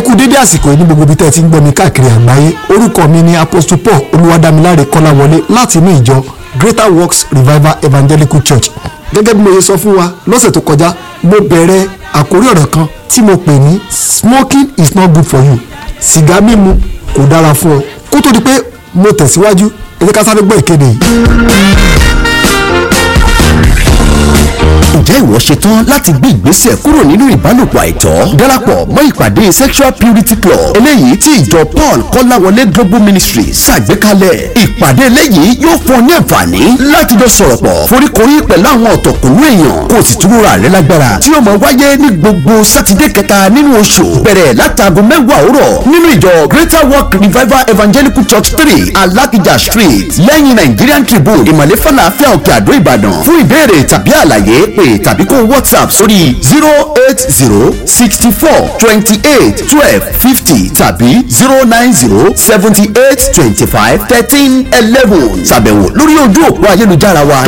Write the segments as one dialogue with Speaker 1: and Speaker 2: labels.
Speaker 1: kú dédé àsìkò yìí ní gbogbo ibi tẹ́ ẹ ti ń gbọ́ mi káàkiri àgbáyé orúkọ mi ni apostle paul olúwadámiláre kọ́láwọlé láti inú ìjọ greater works revival evangelical church gẹ́gẹ́ bí mo ṣe sọ fún wa lọ́sẹ̀ tó kọjá mo bẹ̀rẹ̀ àkórí ọ̀rọ̀ kan tí mo pè ní smoking is not good for you sìgá mímu kò dára fún ọ kó tó di pé mo tẹ̀síwájú ẹ jẹ́ ká sáré gbọ́ ìkéde yìí.
Speaker 2: ǹjẹ́ ìwọ ṣetán láti gbé ìgbésẹ̀ kúrò nínú ìbálòpọ̀ àìtọ́ darapọ̀ mọ́ ìpàdé sexual purity club eléyìí tí ìjọ paul kọ́láwọlé global ministry ṣàgbékalẹ̀ ìpàdé eléyìí yóò fún ọ ní àǹfààní láti jọ sọ̀rọ̀ pọ̀ foríkorí pẹ̀lú àwọn ọ̀tọ̀kùnrin èèyàn kó o sì túnra rẹ lágbára tí yóò máa wáyé ní gbogbo sátidé kẹta nínú oṣù bẹ̀rẹ̀ látàgọ́ mẹ́wàá òwúrọ̀ nínú ìjọ greater work revival evangelical church three alakija street lẹ́yìn nigerian tribune ìmọ̀lẹ́ falafel òkè àdó ìbàdàn fún ìbéèrè tàbí àlàyé pé tàbí kó whatsapp sórí zero eight zero sixty four twenty eight twelve fifty tàbí zero nine zero seventy eight twenty five thirteen eleven ṣàbẹ̀wò lórí ojú òpó ayélujára wa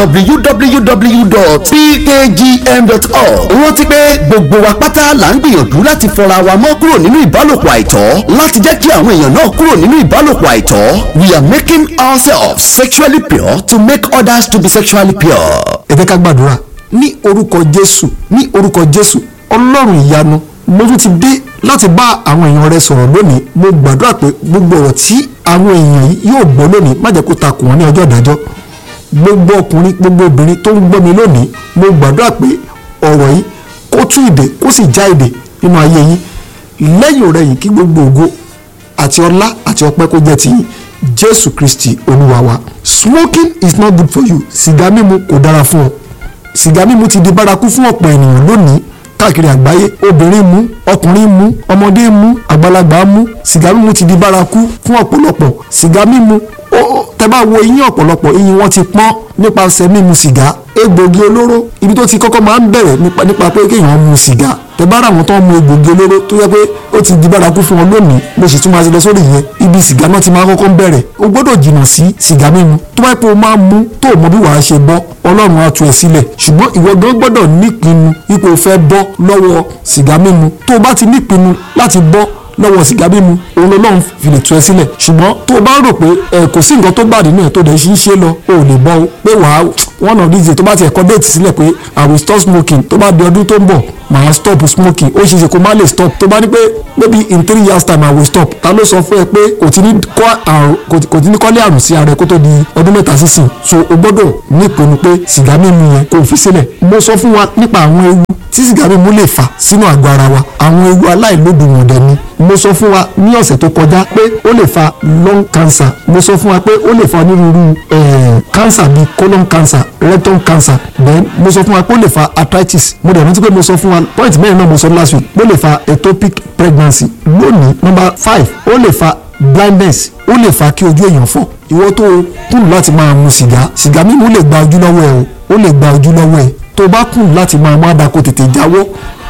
Speaker 2: www.pkgm.org rántí pé gbogbo wa pátá là ń gbìyànjú láti fọra wa mọ́ kúrò nínú ìbálòpọ̀ àìtọ́ láti jẹ́ kí àwọn èèyàn náà kúrò nínú ìbálòpọ̀ àìtọ́ we are making ourselves sexually pure to make others to be sexually pure.
Speaker 1: ẹ jẹ́ ká gbàdúrà ní orúkọ jésù ní orúkọ jésù ọlọ́run ìyanu mo tún ti dé láti bá àwọn èèyàn rẹ sọ̀rọ̀ lónìí mo gbàdúrà pé gbogbo ọ̀rọ̀ tí àwọn èèyàn yìí yóò gbọ́ lónìí má jẹ́ kó takò wọ́n ní ọjọ́ ìdájọ́ gbogbo ọkùnrin gbogbo obìnrin tó ń gbọ́ mi lónìí mo gbàdúrà pé ọ̀rọ̀ yìí kó tú ìdè kó sì já ìdè nínú ayé yín lẹ́yìn ọ̀rẹ́ yìí kí gbogbo ògo àti ọlá àti ọpẹ́ kó jẹ́ tiyín jésù kristi olúwa wa smoking is not good for you sìgá mímu kò dára fún ọ sìgá mímu ti di bárakú fún ọ̀pọ̀ ènìyàn lónìí káàkiri àgbáyé obìnrin mu ọkùnrin mu ọmọdé mu àgbàlagbà mu sìgá mímu ti di bárakú fún ọ̀pọ̀lọpọ̀ sìgá mímu ó tẹ́ bá wo eyín ọ̀pọ̀lọpọ̀ eyín wọn ti pọ́n nípasẹ̀ mímu sìgá egbògi olóró ibi tó ti kọ́kọ́ máa ń bẹ̀rẹ̀ nípa nípa pé kéèyàn mu sìgá tẹ́ bá ra àwọn tó ń mu egbògi olóró tó yẹ pé ó ti di bárakú fún wọn lónìí mo sì tún máa ṣe lọ sórí yẹn ibi sìgá náà ti máa kọ́kọ́ ń bẹ̀rẹ̀ o gbọ́dọ̀ jìnnà sí sìgá mímu tó bá yẹ pé o máa mu tó o mọ bí wàá ṣe bọ́ ọlọ́run á tú ẹ sílẹ̀ ṣùgbọ́n ìwọ gan gbọ́dọ̀ nípinnu ipò fẹ́ bọ́ lọ́wọ́ sìgá mímu tó o bá ti nípinnu láti bọ́ lọ́wọ́ sìgá mímu òun lọ́lọ́run fi lè tú ẹ sílẹ̀ ṣùgbọ́n tó o bá rò pé ẹ kò sí nǹkan tó bá nínú ẹ̀ tó dẹ̀ ṣe ń ṣe lọ o ò lè bọ́ o pé wàá one of these days tó bá ti ẹ̀kọ́ déètì sílẹ̀ pé i will stop smoking tó bá di ọdún tó ń bọ̀ màá stop smoking ó ṣe é ṣe kó má lè stop tó bá ní pé maybe in three years time i will stop ta ló sọ fún ẹ pé kò tí ní kọ́ àrùn kò tí ní kọ́lé àrùn sí ara ẹ kó tó di ọdún mẹ́ta sísìn so o gbọ́dọ̀ nípinnu pé sìgá mímu yẹn kò fi sílẹ̀ mo sọ fún wa nípa àwọn ewu tí sìgá mímu lè fà sínú àgọ́ ara wa àwọn ewu aláìlódùmọ̀ dẹ̀ ni mo sọ fún wa ní ọ̀sẹ̀ tó kọjá pé ó lè fa lung cancer mo sọ fún wa pé ó lè fa onírúurú cancer bíi colon cancer rectum cancer then mo sọ fún wa pé ó lè fa arthritis mo dẹ̀ rántí pé mo sọ fún wa point mẹ́rin náà mo sọ last week ó lè fa ectopic pregnancy lónìí number five ó lè fa blindness ó lè fa kí ojú èèyàn fọ́ ìwọ tó kùn láti máa mu sìgá sìgá mímu lè gba ojú lọ́wọ́ ẹ o ó lè gba ojú lọ́wọ́ ẹ tó bá kùn láti máa mú àdàkọ tètè jáwọ́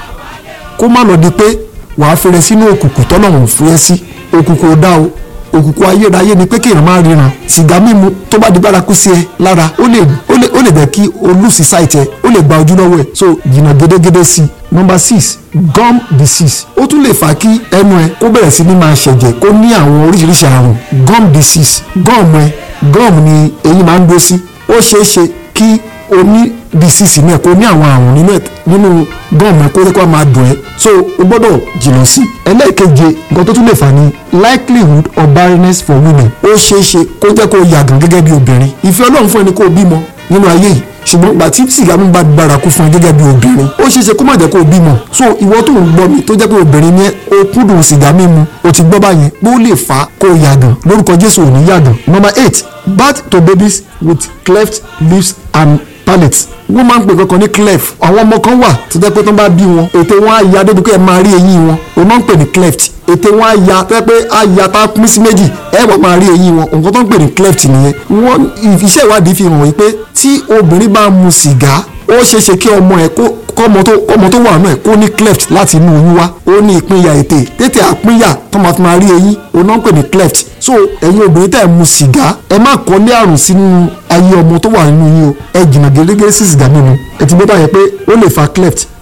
Speaker 1: kó má lọ di pé wàá fẹrẹ sínú òkùnkùn tọ́lọ́run fún ẹ sí òkùnkùn ò dá o òkùnkùn ayérayé ni pé kéèyàn máa ríran sìgá mímu tó bá di bárakú sí ẹ lára ó lè ó lè ó lè jẹ́ kí o lùsì sáìtì ẹ ó lè gba ojú lọ́wọ́ ẹ so jìnnà gédégédé sí i number six gum disease ó tún lè fà kí ẹnu ẹ kó bẹ̀rẹ̀ sí ní máa ṣẹ̀jẹ̀ kó ní àwọn oríṣiríṣi àrùn gum disease gum ẹ gum ni eyín máa ń dó sí ó ṣeé ṣe kí o ní disease náà kó ní àwọn àrùn nínú nínú gum ẹ kó lè kó máa dùn ẹ so o gbọ́dọ̀ jìnnà sí ẹlẹ́ẹ̀keje nǹkan tó tún lè fà ní likelihood of barrenness for women ó ṣeé ṣe kó jẹ́ kó yàgàn gẹ́gẹ́ bí obìnrin ìfẹ́ ọlọ́run fún ẹni kó o bímọ nínú ayé yìí ṣùgbọ́n ìgbà tí sìgá mi bá bárakú fún ẹ gẹ́gẹ́ bí obìnrin ó ṣeé ṣe kó má jẹ́ kó o bímọ so ìwọ tó ń gbọ́ mi tó jẹ́ pé obìnrin ni o kúndùn sìgá mímu o ti gbọ́ báyẹn pé ó lè fà á kó o yàgàn lórúkọ jésù ò ní yàgàn number eight birth to babies with cleft lips and palate wọ́n máa ń pè kankan ní cleft àwọn ọmọ kan wà tó jẹ́ pé tó bá bí wọn ètè wọn á ya débi pé ẹ máa rí eyín wọn òun máa ń pè ní cleft ètè wọn á ya tó jẹ́ pé á ya tá a pín sí méjì ẹ wọ́n máa rí eyín wọn nǹkan tó ń pè ní cleft nìyẹn wọ́n iṣẹ́ ìwádìí fi hàn wípé tí obìnrin bá mu sìgá ó ṣeé ṣe kí ọmọ ẹ kó kọ́mọ tó kọ́mọ tó wà náà kó ní cleft láti inú oyún wá ó ní ìpínyà ètè tètè àpínyà tó máa fi máa rí eyín òun náà ń pè ní cleft so ẹ̀yin obìnrin tẹ̀ mu sìgá ẹ má kọ́lé àrùn sínú ayé ọmọ tó wà nínú yín o ẹ jìnnà gẹ́gẹ́ sí sìgá mímu ẹ ti gbé báyẹn pé ó lè fa cleft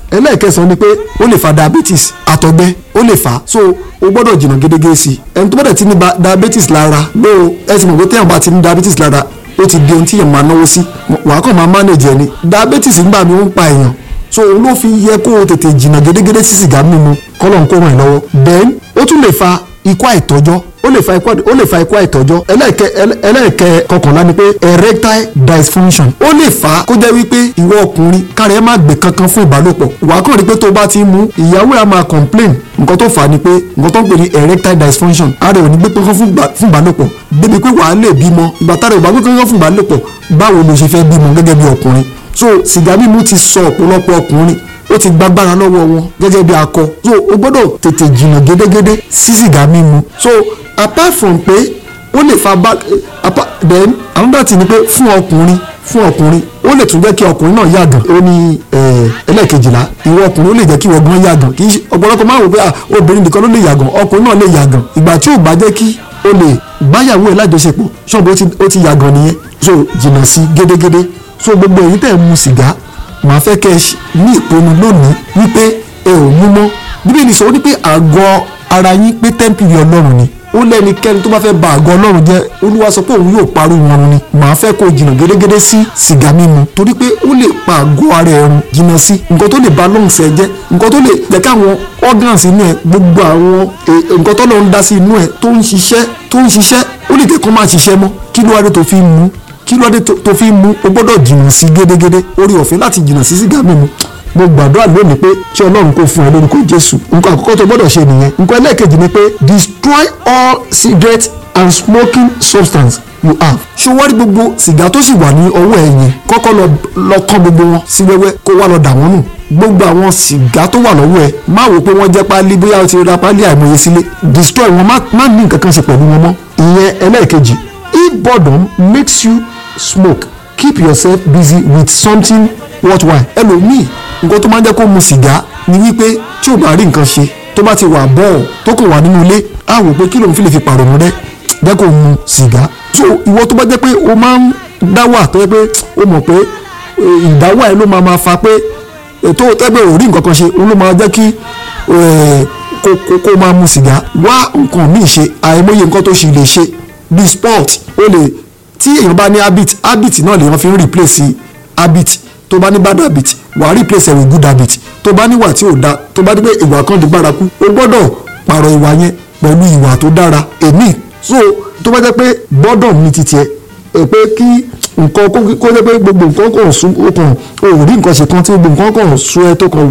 Speaker 1: ẹlẹ́ẹ̀kẹsàn ni pé ó lè fa diabetes àtọ̀gbẹ ó lè fà á so o gbọ́dọ̀ jìnnà gédégé sí i ẹni tó bá dẹ̀ ti ní ba- diabetes lára ló ẹ ti mọ̀ pé téèyàn bá ti ní diabetes lára ó ti di ohun tí èèyàn máa náwó sí wàá kàn máa manage ẹni diabetes nígbà mi ó ń pa èèyàn so òun ló fi yẹ kó o tètè jìnnà gédégédé sí sìgá mímu kọ́lọ̀ ń kó ràn ẹ́ lọ́wọ́ then ó tún lè fa ikú àìtọ́jọ́ ó lè fa ikú ó lè fa ikú àìtọ́jọ́ ẹlẹ́ẹ̀kẹ́ ẹlẹ́- ẹlẹ́ẹ̀kẹ́ kọkànlá ni pé erectile dysfunction ó lè fà á kó jẹ́ wípé ìwọ ọkùnrin kára ẹ má gbé kankan fún ìbálòpọ̀ wàá kàn rí pé tó bá ti mú ìyàwó ẹ á máa complain nǹkan tó fà á ni pé nǹkan tó ń pè ní erectile dysfunction ara ẹ̀ ò ní gbé kankan fún ìbá- fún ìbálòpọ̀ débi pé wàá lè bímọ ìgbà tára ẹ̀ ò bá gbé kankan fún ìbálòpọ̀ báwo ló ṣe fẹ́ bímọ gẹ́gẹ́ bí ọkùnrin so sìgá mímu ti sọ ọ̀pọ̀lọpọ̀ ọkùnrin ó ti gbàgbára lọ́wọ́ wọn gẹ́gẹ́ bí akọ so o gbọ́dọ̀ tètè jìnnà gédégédé sí sìgá mímu so apart from pé ó lè fa back apart then another thing ni pé fún ọkùnrin fún ọkùnrin ó lè tún jẹ́ kí ọkùnrin náà yàgàn ó ní eh, ẹlẹ́ẹ̀kejìlá ìwọ ọkùnrin ó lè jẹ́ kí ìwọ gan yàgàn kì í ṣe ọ̀pọ̀lọpọ̀ máa wò pé ah, obìnrin nìkan ló lè yàgàn ọkùnrin náà lè yàgàn ìgbà tí ò bá jẹ́ kí o lè báyàwó ẹ̀ lájọṣepọ̀ ṣọ́ọ̀bù ó ti- ó ti yàgàn nìyẹn so jìnnà sí gédégédé so gbogbo èyí tẹ̀ ń mu sìgá màá fẹ́ kẹ́ ẹ ṣ- ní ìpinnu lónìí wípé ẹ ò mú mọ́ bíbélì sọ wípé àgọ́ ara yín pé tẹ́ḿpìlì ọlọ́run ni ó lẹ́nikẹ́ni tó bá fẹ́ ba àgọ́ ọlọ́run jẹ́ olúwa sọ pé òun yóò parú wọn ni màá fẹ́ kó jìnnà gédégédé sí sìgá mímu torí pé ó lè pa àgọ́ ara ẹ̀ run jìnnà sí nǹkan tó lè ba lungs ẹ jẹ́ nǹkan tó lè jẹ́ káwọn organs inú ẹ gbogbo àwọn eh, nǹkan tó lọ́n dá sí inú ẹ tó ń ṣiṣẹ́ tó ń ṣiṣẹ́ ó lè jẹ́ kó má ṣiṣẹ́ mọ́ kí ló wá dé tó fi ń mu kí ló dé tó tó fi ń mu o gbọ́dọ̀ jìnnà sí gédégédé orí ọ̀fẹ́ láti jìnnà sí sìgá mímu mo gbàdúrà lónìí pé kí ọlọ́run kó fún ẹ lórúkọ jésù nǹkan àkọ́kọ́ tó gbọ́dọ̀ ṣe nìyẹn nǹkan ẹlẹ́ẹ̀kejì ni pé destroy all cigarette and smoking substance you have ṣé wọ́n rí gbogbo sìgá tó sì wà ní ọwọ́ ẹ yẹn kọ́kọ́ lọ lọ kán gbogbo wọn sí wẹ́wẹ́ kó wá lọ dà wọ́n nù gbogbo àwọn sìgá tó wà lọ́wọ́ ẹ má wò pé wọ́n jẹ́ páálí bóyá o ti ra páálí àìmọye sílé destroy wọn má má ní nǹkan kan ṣe pẹ̀lú wọn mọ́ ìyẹn ẹlẹ́ẹ̀kejì if boredom makes you smoke keep yourself busy with something worthwhile ẹlòmíì nǹkan tó máa ń jẹ́ kó mu sìgá ni wípé tí ò bá rí nǹkan ṣe tó bá ti wà bọ́ọ̀ tó kàn wà nínú ilé á wò pé kí lòun fi lè fi pàrọ̀nù rẹ jẹ́ kó mu sìgá so ìwọ tó bá jẹ́ pé o máa ń dá wà tó yẹ pé o mọ̀ pé eh, ìdáwà ẹ ló máa ma fa pé ètò tẹ́gbẹ́ ò rí nǹkan kan ṣe òun ló máa jẹ́ kí eh, kó kó kó máa mu sìgá wá nǹkan míì ṣe àìmọye nǹkan tó ṣì lè ṣe bí sport ó lè tí èèyàn bá ní habit habit náà lèèyàn fi ń replace habit tó bá ní bad habit wàá replace ẹ̀ with good habit tó bá níwà tí ò da tó bá dé pé ìwà kan di bárakú o gbọ́dọ̀ pààrọ̀ ìwà yẹn pẹ̀lú ìwà tó dára èmi so tó bá jẹ́ pé boredom ní titi ẹ̀ ẹ pé kí nǹkan kó kó jẹ́ pé gbogbo nǹkan kò sún ó kàn ó rí nǹkan ṣe kan tí gbogbo nǹkan kàn sún ẹ tó kàn